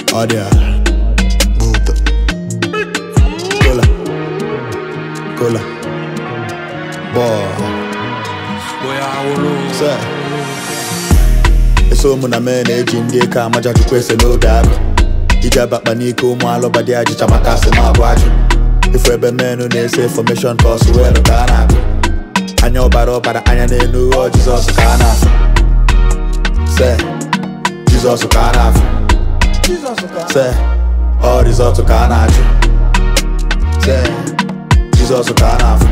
Audio. Buddha. Cola. Cola. Boy. Sir. eso ụmụ na mee na-eji ndị eke amaja chukwu ese n'oge agụ iji abakpa n'ike ụmụ alụba dị ajịcha maka asị ma abụ ajụ ifu ebe menụ na-ese fọmeshọn ka ọsụ weelụ ka a na-agụ anya ọbara ọbara anya n'enu ghọọ jizọs ka a na-afụ se jizọs ka a na-afụ se ọ rizọtụ ka a na-achụ se jizọs ka a na-afụ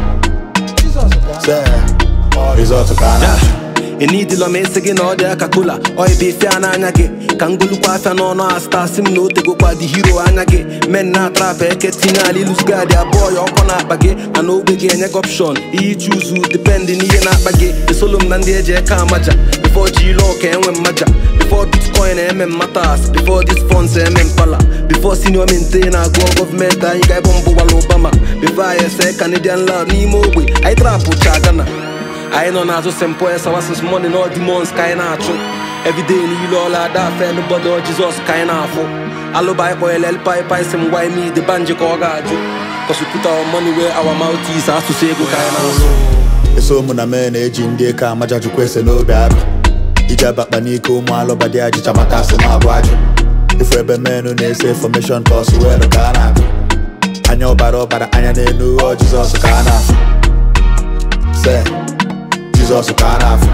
se ọ rizọtụ ka a na-achụ enidila m esi gị na ọ dị aka kola oibe ife a n'anya gị ka ngolukwa afịa n'ọnụ asta si m na o tegokwa dị hiro anya gị men na atrap eke tinye ala ilusgadi abụọ ya ọkọ na-akpa gị mana ogbe gị enye gị opshon ihe ichi ụzụ dipendị n'ihe na-akpa gị esolo m na ndị eji eke amaja bifo ji ilu ọka enwe mmaja bifo bitcoin eme mmatas bifo dis funds eme mpala bifo senior mente na-agụọ gọọmenti anyị ga-ebe mbụ gwala obama bifo anyị ese canadian lab n'ime ogbe anyị trapụ cha gana anyị nọ n'azụ st paul sawasis money na demons ka anyị na-achụ everyday niile ọla ada afe nobody ọ jizọs ka anyị na-afụ alụba anyị kpọnyere elpai si m gwa ime the banji ka ọ ga-ajụ cause we put our money where our mouth is asụsụ ego ka anyị na-asụ eso ụmụ na mee na-eji ndị eke amaja chukwu ese n'obi agụ iji abakpa n'ike ụmụ alụba dị ajịcha maka asị ma abụ ajụ ifu ebe menụ na-ese fọmeshọn ka ọsụ weelụ ka a na-agụ anya ọbara ọbara anya n'enu ghọọ jizọs ka a na-afụ se jizọs ka a na-afụ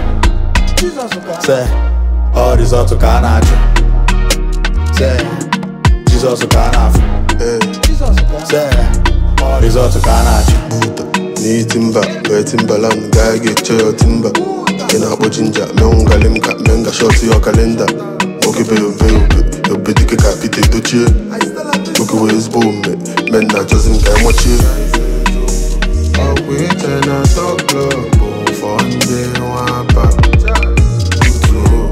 se ọ rizọtụ ka a na-achụ se jizọs ka a na-afụ Ee, se ọ rizọtụ ka a na-achụ Buddha. Ni timba, wee timbaland, gaa ga-eche ya timba. Ị na-akpọ jinja, mee ngali m ka mee nga shọt ya kalenda. Nwoke be obe obe, obe dike ka Pete dochie. Nwoke wee ezigbo omume, men na-achọzi m ka emọchie. Ọgwụ iche na top club bụ fọ ndị nwapa. Tutu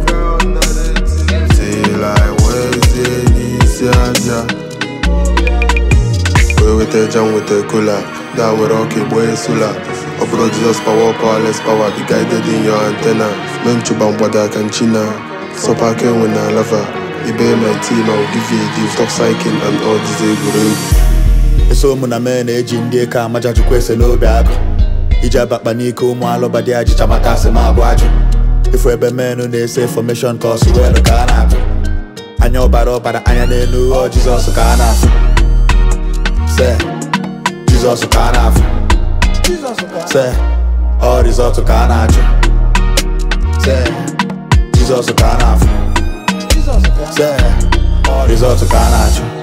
till I wezie n'isi aja. wee weta eja m weta kola da were ọka egbo esula ọ bụrụ jizọs power powerless power be guided in your antenna mee nchụba mgbada aka nchina sọpa aka enwe na lava ibe my team I will give you a gift of cycling and all these egwuregwu eso ụmụ na mee na-eji ndị eke amaja chukwu ese n'obi agụ iji abakpa n'ike ụmụ alụba dị ajịcha maka asị ma abụ ajụ ifu ebe menụ na-ese fọmeshọn ka ọsụ weelụ ka a na-agụ anya ọbara ọbara anya n'enu ghọọ jizọs ka a na-afụ se jizọs ka a na-afụ se ọ rizọtụ ka a na-achụ se jizọs ka a na-afụ se ọ rizọtụ ka a na-achụ